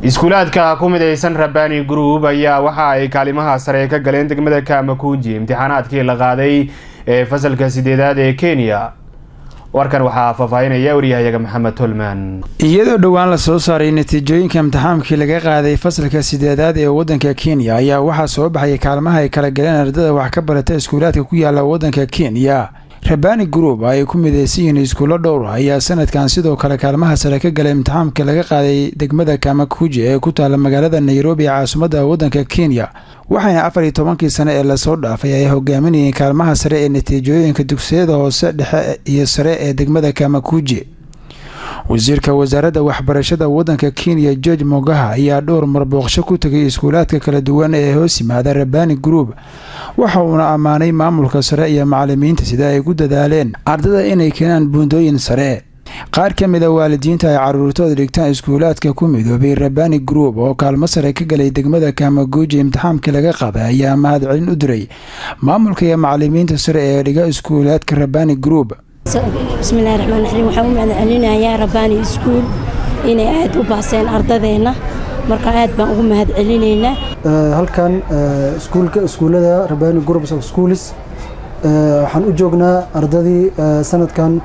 iskuulaadka ku midaysan rabani group ayaa waxa ay kaalimaha sare ka galeen degmada kamakunji imtixaanaadkii la qaaday ee fasalka sideedaad ee kenya warkan waxaa faahfaahinaya waryahayaga maxamed tolman iyadoo dhowaan la soo saaray natiijooyinka imtixaamkii laga qaaday fasalka sideedaad ee waddanka kenya ayaa waxaa soo baxay kaalmaha ay kala galeen ardada wax ka barata iskuulaadka ku yaala waddanka kenya rabani group ay ku midaysan yihiin iskuulo dhowr ayaa sanadkan sidoo kale kaalmaha sare ka galay imtixaamka laga qaaday degmada kamakuji ee ku taala magaalada nairobi ee caasimadda waddanka kenya waxayna afar iyo tobankii sane ee lasoo dhaafay ay hogaaminayeen kaalmaha sare ee natiijooyinka dugsiyada hoose dhexe iyo sare ee degmada kamakuji wasiirka wasaaradda waxbarashada waddanka kenya george mogaha ayaa dhowr mar booqsho ku tegay iskuulaadka kala duwan ee hoos yimaada rabani group waxa uuna ammaanay maamulka sare iyo macalimiinta sida ay ku dadaaleen ardada inay keenaan buundooyin sare qaar ka mid a waalidiinta ay caruurtooda dhigtaan iskuulaadka ku midoobay rabani group oo kaalmo sare ka galay degmada kamaguuji imtixaamkii laga qaaday ayaa mahadcelin u diray maamulka iyo macalimiinta sare ee dhiga iskuulaadka rabani group bismillahi raxmaan raxiim waxaan u mahadcelinayaa rabbaani iskuul inay aada u baaseen ardadeenna marka aad baan ugu mahadcelinaynaa halkan iskuulka iskuullada rabani groups of schools waxaan u joognaa ardadii sanadkan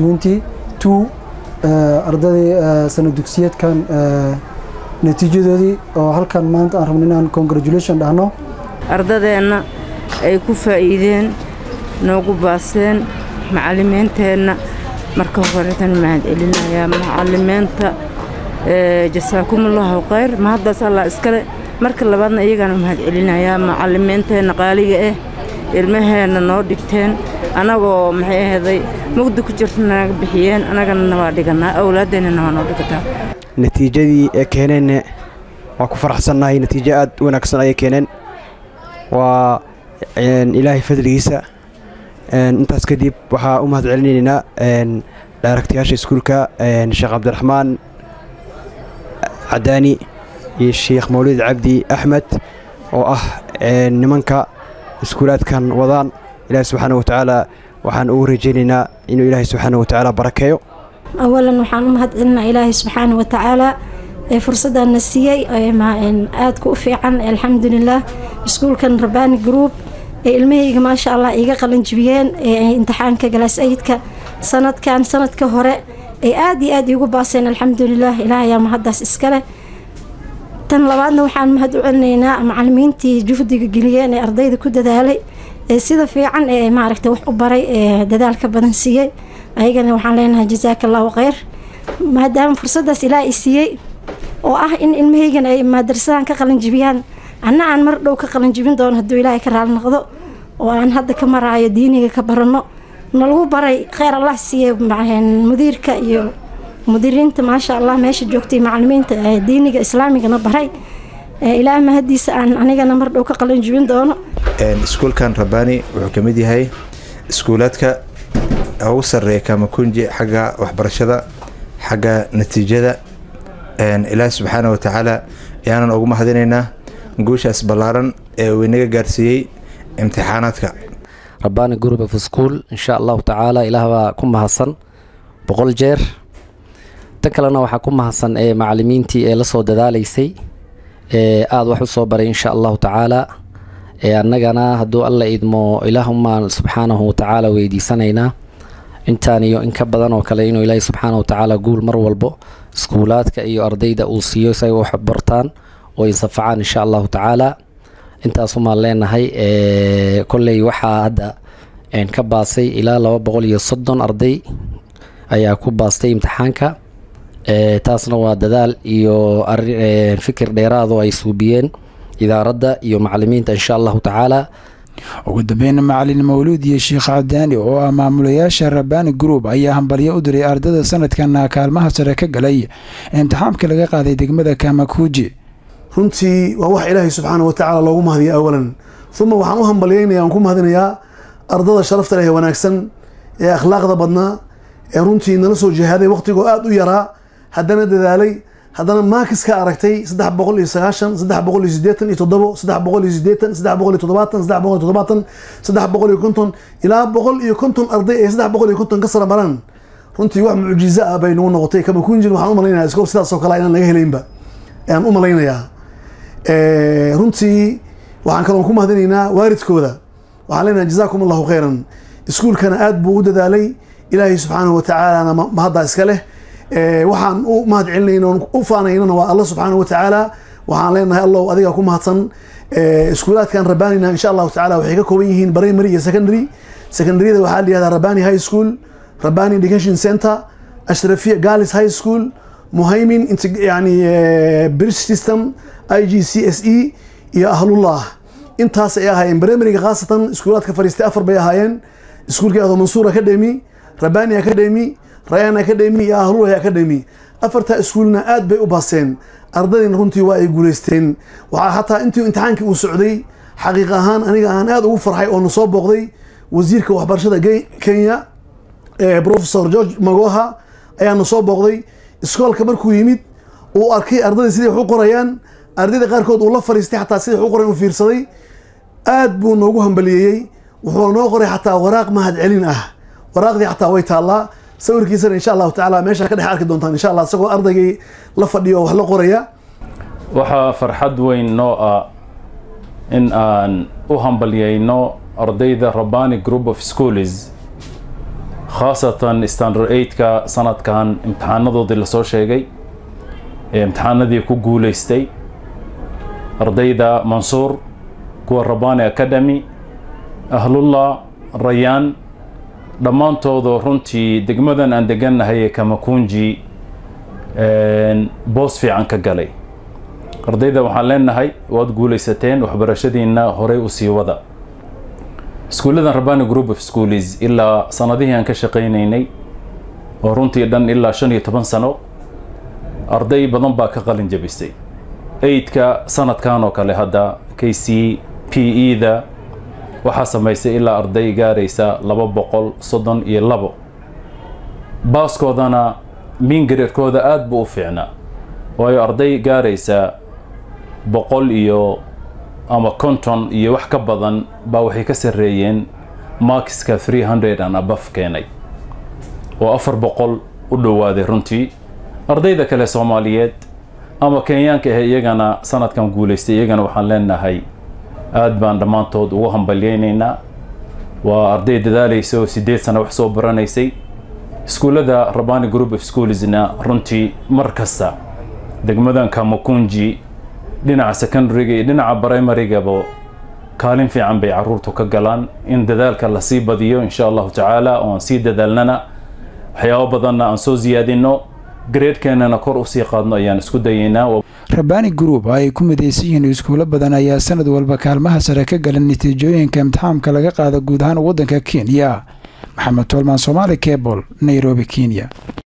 ardadii sanad dugsiyeedkan natiijadoodii oo halkan maanta aan rabno inaan congratulation dhahno ardadeenna ay ku faa'iideen noogu baaseen macalimiinteenna marka horeetan mahadcelinayaa macalimiinta jasaakumullahu khayr mahaddaas allah iskale marka labaadna iyagaana mahadcelinayaa macalimiinteenna qaaliga ah ilmaheenna noo dhigteen annagoo maxay ahaday mugdi ku jirta naga bixiyeen annagana waa dhiganaa awlaadeennana waa noo dhigataa natiijadii ee keeneenna waa ku faraxsannahay natiijo aad u wanaagsan ayay keeneen waa ilaahay fadligiisa intaas kadib waxaa u mahad celinaynaa daaragtayaasha iskuulka sheekh cabdiraxmaan cadaani iyo sheekh mawlid cabdi axmed oo ah nimanka iskuulaadkan wadaan ilaahi subxaana watacaala waxaan ugu rajaynaynaa inuu ilaahay subxaana watacaala barakeeyo awalan waxaan u mahad celinaa ilaahay subxaana watacaala ee fursaddaanna siiyey aadka u fiican alxamdulilah iskuulkan rabani group ee ilmahayga maasha allah iga qalanjibiyeen ee imtixaanka galaas ayidka sanadkan sanadka hore ay aada iyo aada iigu baaseen alxamdulilah ilaah ayaa mahaddaas iskale tan labaadna waxaan mahad u celinaynaa macalimiintii juhdiga geliyeen ee ardayda ku dadaalay ee sida fiican ee maaragta wax u baray ee dadaalka badan siiyey ayagana waxaan leenahay jasaaka allahu kheyr maadaama fursaddaas ilaah i siiyey oo ah in ilmahaygana ay maadarasadan ka qalanjibiyaan anna aan mar dhow ka qalanjibin doono hadduu ilaahay ka raali noqdo oo aan hadda ka maraayo diiniga ka baranno nalagu baray kheyr allah siiye mudiirka iyo mudiriinta maasha allah meesha joogtay macalimiinta diiniga islaamigana baray ilaah mahadiisa aan anigana mar dhow ka qalanjibin doono iskuulkan rabani wuxuu ka mid yahay iskuulaadka ugu sareeya kamakunji xagga waxbarashada xagga natiijada ilaahi subxaana watacaala ayaanan ugu mahadinaynaa guushaas ballaaran ee uu inaga gaarsiiyey imtixaanaadka rabani group of school insha allahu tacaala ilaah baa ku mahadsan boqol jeer tan kalena waxaa ku mahadsan ee macalimiintii ee lasoo dadaalaysay ee aada wax u soo baray insha allahu tacaala ee annagana hadduu alla idmo ilaahumaan subxaanahu watacaala weydiisanaynaa intaan iyo in ka badan oo kale inuu ilaahi subxaana watacaala guul mar walbo iskuulaadka iyo ardayda uu siiyo si ay wax bartaan oo insafacaan insha allahu tacaala intaasumaan leenahay kolley waxaa hadda ka baasay ilaa laba boqol iyo soddon arday ayaa ku baastay imtixaanka taasna waa dadaal iyo fikir dheeraado ay suubiyeen idaaradda iyo macalimiinta insha allahu tacaala ugu dambeyn macalin mawluud iyo sheekh cadaani oo ah maamulayaasha rabani group ayaa hambalyo u diray ardada sanadkan kaalmaha sare ka galay imtixaamka laga qaaday degmada kamakuuji runtii waa wax ilaahay subxaana watacaala loogu mahadiya awalan uma waxaan u hambalyaynaya aan ku mahadinayaa ardada sharafta leh ee wanaagsan ee akhlaaqda badnaa ee runtii nala soo jihaaday waqtigoo aada u yaraa haddana dadaalay haddana maakis ka aragtay saddex boqol iyo sagaashan saddex boqol iyo sideetan iyo toddobo saddex boqol iyo sideetan saddex boqol iyo toddobaatan saddex boqol iyo toddobaatan saddex boqol iyo konton ilaa boqol iyo konton arday ee saddex boqol iyo konton ka sara maraan runtii wax mucjizo ah bay nagu noqotay kama kunjin waxaan u malaynaya iskoo sidaasoo kale inaan laga helaynba ayaan u malaynayaa runtii waxaan kaloon ku mahadinaynaa waalidkooda waxaan leenahay jazaakum allahu khayran iskuulkana aad buu u dadaalay ilaahay subxaanahu watacaalana mahaddaa iska leh waxaan u mahad celinayna oon u faanaynana waa alla subxaanahu watacaala waxaan leenahay allow adiga ku mahadsan iskuulaadkan rabanina insha allahu tacala waxay ka kooban yihiin primary iyo secondary secondaryada waxaa la yihahdaa rabani high school rabani education center ashrafiya galis high school muhaymin yani british system i g c s e iyo ahlullah intaas ay ahaayeen primaryga khaasatan iskuulaadka fariistay afar bay ahaayeen iskuulka ahdo mansuur academy rabani academy rayan academy iyo ahlulahi academy afartaa iskuulna aad bay u baaseen ardaydiina runtii waa ay guuleysteen waxaa xataa intii imtixaankii uu socday xaqiiq ahaan aniga aan aad ugu farxay oo na soo booqday wasiirka waxbarashada kenya professor george magoha ayaa na soo booqday iskoolka markuu yimid uu arkay ardayda siday wax u qorayaan ardayda qaarkood uu la fariistay xataa siday wax u qorayan u fiirsaday aad buu noogu hambaliyeeyey wuxuu noo qoray xataa waraaq mahad celin ah waraaqdii xataa way taallaa sawirkiisana insha allahu tacaala meeshaa ka dhex arki doontaan insha allah isagoo ardaygii la fadhiyo oo wax la qoraya waxaa farxad weyn noo ah in aan u hambalyayno ardayda rabani group of schools khaasatan standard eightka sanadkan imtixaanadoodii lasoo sheegay ee imtixaanadii ku guuleystay ardayda mansuur kuwa rabani academy ahlullah rayaan dhammaantooda runtii degmadan aan degannahay ee kamakunji boos fiican ka galay ardayda waxaan leenahay waad guulaysateen waxbarashadiina horey u sii wada iskuulladan rabani group of schools ilaa sanadihii aan ka shaqaynaynay oo runtii dhan ilaa shan iyo toban sano arday badan baa ka qalin jabisay eidka sanadkan oo kale hadda k c p e da waxaa samaysay ilaa arday gaaraysa laba boqol soddon iyo labo baaskoodana miingareerkooda aada buu u fiicnaa waayo arday gaaraysa boqol iyo ama konton iyo wax ka badan baa waxay ka sarreeyeen markiska three hundred and above keenay oo afar boqol u dhowaaday runtii ardayda kale soomaaliyeed ama kenyaanka ah iyagana sanadkan guulaystay iyagana waxaan leenahay aada baan dhammaantood ugu hambalyaynaynaa waa arday dadaalaysa oo sideed sano wax soo baranaysay iskuullada rabani group of schoolsna runtii mar kasta degmadan kamakunji dhinaca secondaryga iyo dhinaca primarygaba kaalin fiican bay caruurtu ka galaan in dadaalka lasii badiyo insha allahu tacaala oo aan sii dadaalnana waxyaabo badanna aan soo siyaadino gareedkeenana kor usii qaadno ayaan isku dayeynaa rabani group oo ay ku midaysan yihiin iskuulo badan ayaa sanad walba kaalmaha sare ka galan natiijooyinka imtixaamka laga qaada guud ahaan waddanka kenya maxamed tolmaan somaali cebol nairobi kenya